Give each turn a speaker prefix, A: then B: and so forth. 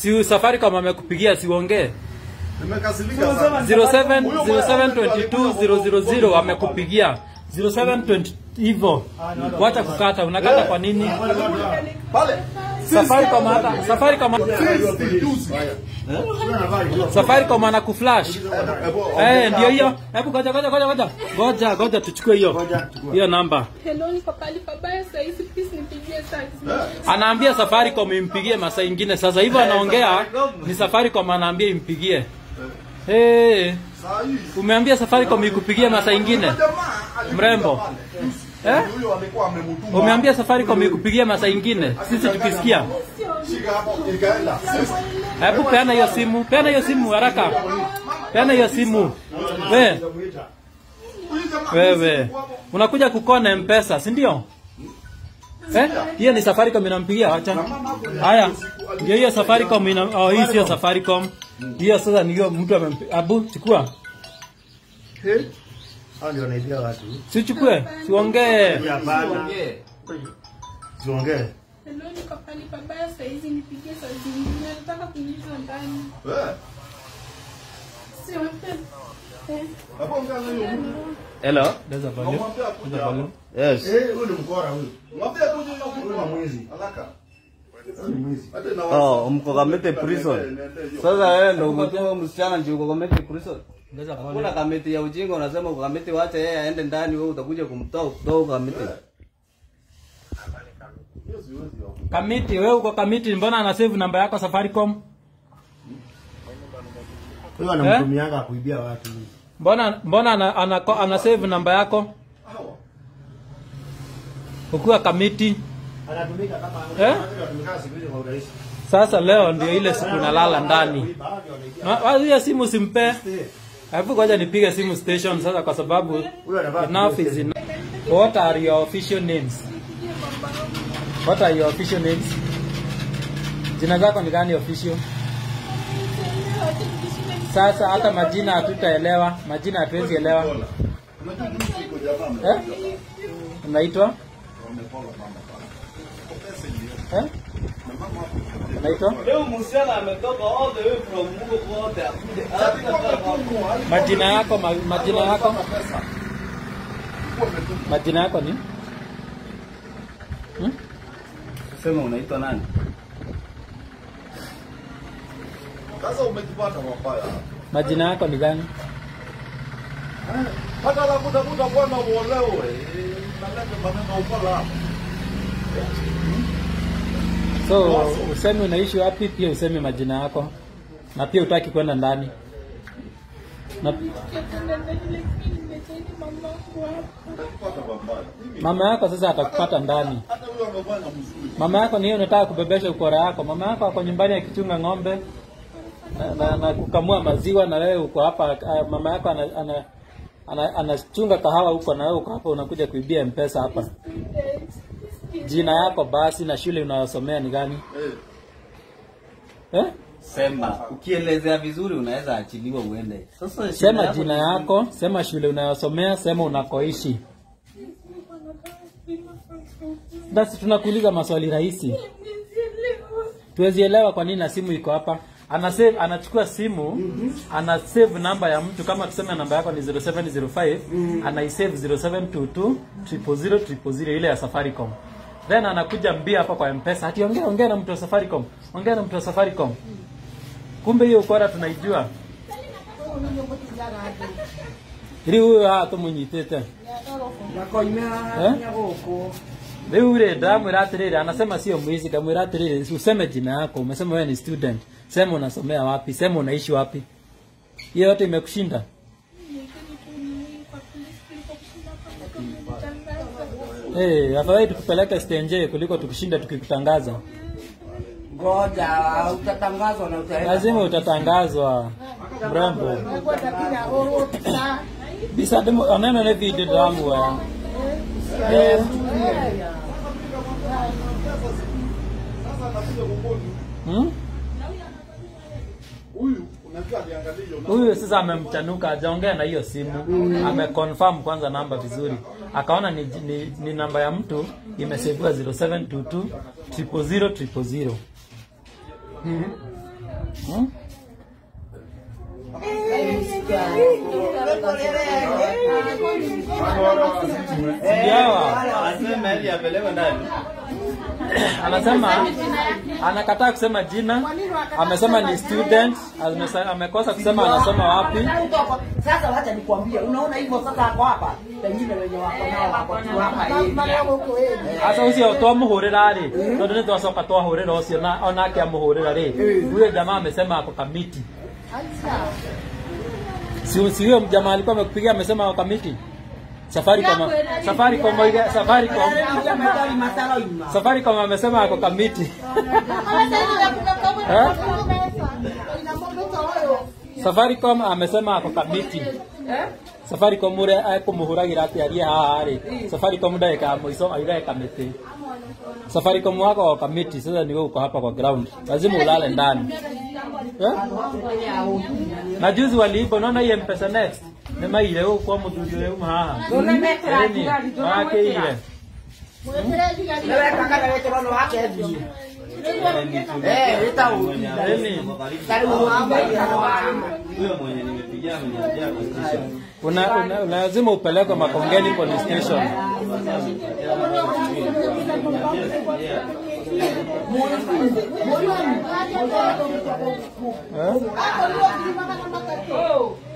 A: Si Safaricom amekupigia siuongee.
B: Nimekasirika sana.
A: 07 0722 000 amekupigia 0720 hivyo. Wacha kukata, unakata kwa nini?
B: Pale.
A: Safaricom hata Safaricom Safaricom anakuflash. Eh, ndio hiyo. Hebu ngoja ngoja ngoja ngoja. Ngoja ngoja tuchukue hiyo. Hiyo namba.
C: Hello, niko pali pabaya saa hizi, please nipigie saa hizi.
A: Anaambia Safaricom impigie masaa ingine. Sasa hivyo anaongea ni Safaricom anaambia impigie. Eh,
B: Saa hii.
A: umeambia Safaricom ikupigie masaa ingine.
B: Jamaa alikuja
A: Mrembo.
B: pale.
A: Eh?
B: Huyo alikuwa amemtuma.
A: Umeambia Safaricom ikupigie masaa ingine. Sisi tukisikia.
B: Shika hapo ikaenda.
A: Hebu peana hiyo simu. Peana hiyo simu haraka. Peana hiyo simu. We,
B: Huyu jamaa
A: wewe. Unakuja kukona M-Pesa, si ndio? Eh? Hiyo ni Safaricom inampigia acha. Haya. Ndio hiyo Safaricom ina oh, hii sio Safaricom. Hiyo sasa ni hiyo mtu amempigia. Abu chukua.
D: Eh? Hao ndio wanaibia watu.
A: Sichukue. Siongee.
D: Hapana. Tuongee.
C: Hello, niko pali pabaya saa hizi, nipigie saa zingine. Nataka kuingiza ndani.
B: Eh.
C: Sio eh.
B: Hapo ngana hiyo.
A: Hello. There's a volume.
B: Mwambie
A: There's
B: akuja
A: a volume.
D: Yes. Eh, huyu ni mkora huyu.
B: Mwambie akuje hiyo
D: Huyu ni mwizi.
B: Haraka.
D: Huyu ni mwizi.
B: Hata na
E: Oh, mko Kamete prison. Sasa wewe ndio umetoa msichana ndio uko Kamete prison.
A: There's a
E: Kuna
A: volume.
E: kamiti ya ujinga unasema uko Kamete wacha yeye aende ndani wewe utakuja kumtoa kutoka Kamete.
A: Kamiti, wewe uko Kamiti, mbona ana save namba yako Safaricom?
D: Huyu anamtumianga kuibia watu.
A: Mbona mbona ana, ana, ana save namba yako? Ukiwa Kamiti.
D: Anatumika kama
A: Eh?
D: anatumika siku hizi kwa urahisi.
A: Sasa leo ndio ile siku nalala ndani.
D: Kuiba, hao ndio wanaibia.
A: Ma- wa- Hiyo simu simpe. Hebu ngoja nipige simu station sasa kwa sababu
D: Huyu anavaa
A: enough is enough. What are your official names? What are your official names? Jina zako ni gani official? Sasa hata majina hatutaelewa, majina hatuwezi elewa. Eh? Unaitwa? Eh? Unaitwa?
E: Leo msichana ametoka all the way from huko kote akuje.
A: Majina yako, ma, majina yako? Majina yako ni? Hmm?
E: Sema unaitwa nani?
B: Sasa umejipata mabaya.
A: Majina yako ni gani?
B: Hata la kutafuta bwana uolewe. Naleta maneno upala hapa.
A: So useme unaishi wapi, pia useme majina yako, na pia utaki kwenda ndani na
C: Nikienda ndani, lakini nimechaini mama wangu hapa.
B: Kupata mabaya. Mimi
A: mama yako sasa atakupata ndani.
B: hata huyo amefanya mzuri.
A: Mama yako ni yeye unataka kubebesha ukora yako. Mama yako ako nyumbani akichunga ng'ombe na, na, na kukamua maziwa, na wewe uko hapa. ah, Mama yako ana, ana, ana, anachunga kahawa huko, na wewe uko hapa unakuja kuibia mpesa hapa. Jina yako basi na shule unayosomea ni gani?
B: Eh.
A: Eh?
E: Sema ukielezea vizuri unaweza achiliwa uende. Sasa
A: Sema jina yako, sema shule unayosomea, sema unakoishi. Basi tunakuuliza maswali rahisi. Tuwezi elewa kwa nini na simu iko hapa. Ana save, anachukua simu, ana save namba ya mtu kama tuseme namba yako ni 0705, anaisave 0722 000 000 ile ya Safaricom. Then anakuja mbia hapa kwa M-Pesa. Ati ongea ongea na mtu wa Safaricom. Ongea na mtu wa Safaricom. Kumbe hiyo ukora tunaijua. Ri huyo hato munyitete. Eh? Rĩu rĩ ndamwĩra atĩrĩrĩ anasema sio mwizi kamwĩra atĩrĩrĩ useme jina yako umesema wewe ni student sema unasomea wapi sema unaishi wapi hiyo yote imekushinda Eh, afadhali tukupeleke stenje kuliko tukushinda tukikutangaza.
F: Ngoja utatangazwa na utaenda.
A: Lazima utatangazwa. Mrembo. Bisa demo oneno ne video dramu wa. Eh,
B: Sasa anakuja kukoni.
A: hmm?
B: Huyu unajua aliangalia hiyo namba.
A: Huyu sasa amemchanuka, hajaongea na hiyo simu, ameconfirm kwanza namba vizuri, akaona ni, ni, ni namba ya mtu imeseviwa 0722 000 000. Hmm? Sijawa.
E: Anasema ili apelekwe ndani.
A: Anasema anakataa kusema jina, amesema ni student, amesa- amekosa kusema anasoma wapi.
F: Sasa wacha nikwambie, unaona hivyo sasa ako hapa, pengine wenye wako nao wako tu hapa hivi.
A: Asa ucio twamuhurira ri tondu ni twacoka twahurira ucio na onake amuhurira ri huyo jamaa amesema ako kamiti si si huyo jamaa alikuwa amekupigia amesema ako kamiti Safaricom Safaricom ile Safaricom
F: Magari matano ima.
A: Safaricom amesema ako kamiti Eh? Safaricom amesema ako kamiti Safaricom ure akumuhuragira ati arie haha ri Safaricom ndagika ya muico aire kamiti Safaricom wako wa kamiti sasa ni wewe uko hapa kwa ground lazima ulale ndani eh? na juzi waliiba unaona hii mpesa next nä maire å kwa må thuri å yuma haha
F: Tũnemekĩra
A: Ĩni,
F: thigari, tũramwĩkĩra.
A: marakĩire
F: Nĩweka kana wĩkĩrwo nĩ wake thiĩ. Eh, wĩta ũthi.
A: Ĩni,
F: Tarĩ ũgũthiĩ
E: Huyo mwenye nimepigia ameniambia kwa station.
A: una, una, una lazima upelekwe Makongeni police station eh?